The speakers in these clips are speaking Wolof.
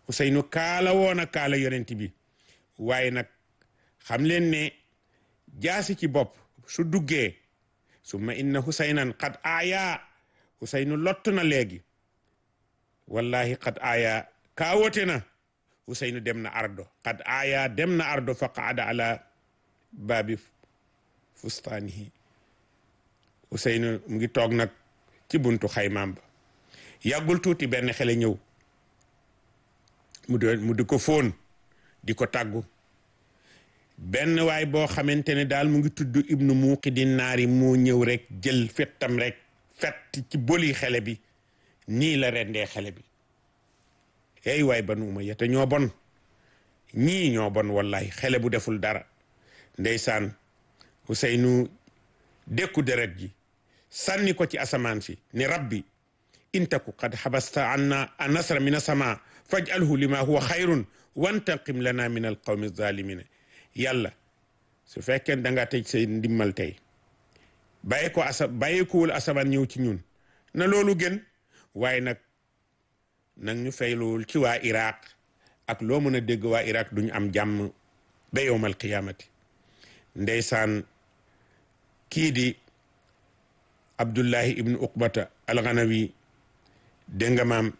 Ousseynou kaala woon a kaala yonent bi waaye nag xam leen ne jaasi ci bopp su duggee summa inna Husaynan qad aaya Husaynu lott na léegi wallahi qad aaya kaawote na Husaynu dem na ardo qad aaya dem na ardo fa qaada ala baabi fustaanihi Husaynu mu ngi toog nag ci buntu xaymaam ba yàggul tuuti benn xele ñëw mu di mu di ko fóon di ko tàggu benn waay boo xamante ne daal mu ngi tudd ibnu muuqidin naari moo ñëw rek jël fettam rek fett ci boli xele bi nii la rendee xele bi ey waay banu umayya te ñoo bon ñii ñoo bon wallahi xele bu deful dara ndeysaan Huseynu dékku deret ji sànni ko ci asamaan si ni rabbi intaku qad xabasta anna a nasra min asama fajalhu lima huwa xayrun wantaqim lana min alqawmi zalimina yàlla su fekkee da nga tëj say ndimmal tey bàyyi ko asa bàyyi ko wul asamaan ñëw ci ñun na loolu gën waaye nag nag ñu fayluwul ci waa Iraq ak loo mën a dégg waa Iraq duñu am jàmm ba yowmal qiyaamati ndeysaan kii di Abdullahi ibnu Uqbata alxanawi dégg nga maam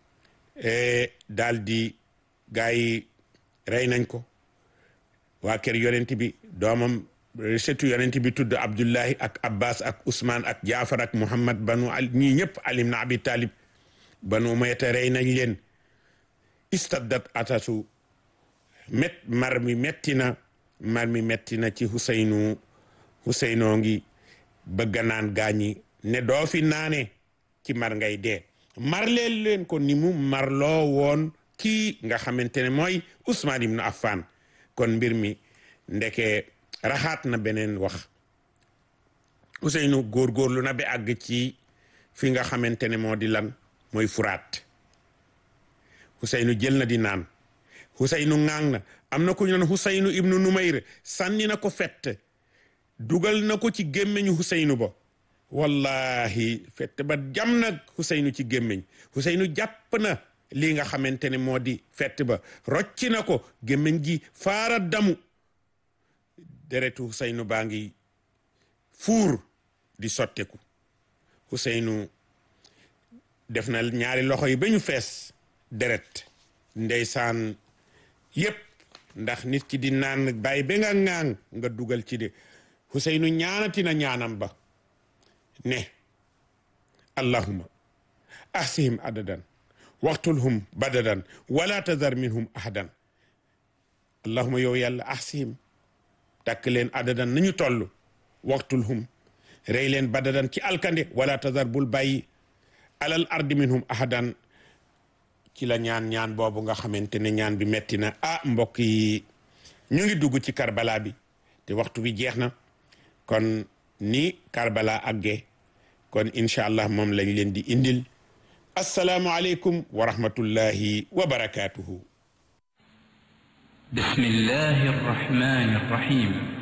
daal di gaa yi rey nañ ko waa kër yonent bi doomam setu yonent bi tudd Abdullahi ak Abbas ak Ousmane ak Jaafar ak Muhammad banu al ñii ñëpp Ali ibn Abi Talib banu Umayya rey nañ leen istaddat atasu met mar mi metti na mar mi metti na ci Huseynu Huseynoo ngi bëgg naan gaañi ne doo fi naane ci mar ngay dee marleel leen ko ni mu marloo woon kii nga xamante ne mooy Ousmane ibnu Affan kon mbir mi ndeke raxaat na beneen wax Ousseynou góorgóorlu na ba àgg ci fi nga xamante ne moo di lan mooy furaat Ousseynou jël na di naan Ousseynou ŋaang na am na ku ñu naan Ousseynou ibnu Numayr sànni na ko fett dugal na ko ci gémmiñu Ousseynou ba wallahi fett ba jam nag Ousseynou ci gémmiñ Ousseynou jàpp na lii nga xamante ne moo di fett ba rocci na ko gémmiñ gi faara damu deretu Ousseynou baa ngi fuur di sotteku Ousseynou def na ñaari loxo yi ba ñu fees deret ndeysaan yépp ndax nit ki di naan bàyyi ba nga ŋaang nga dugal ci de Ousseynou ñaanati na ñaanam ba ne allahuma ahsihim adadan waxtulhum badadan wala tazar minhum ahadan allahuma yow yàlla ahsihim takk leen adadan nañu toll waxtulhum rey leen badadan ci alkande wala tazar bul bàyyi alal ardi minhum ahadan ci la ñaan ñaan boobu nga xamante ne ñaan bi metti na ah mbokk yi ñu ngi dugg ci karbala bi te waxtu bi jeex na kon ni karbala àggee kon incha allah moom lañ leen di indil assalaamu aleykum wa rahmatullahi wa barakatuhu بسم الله الرحمن الرحيم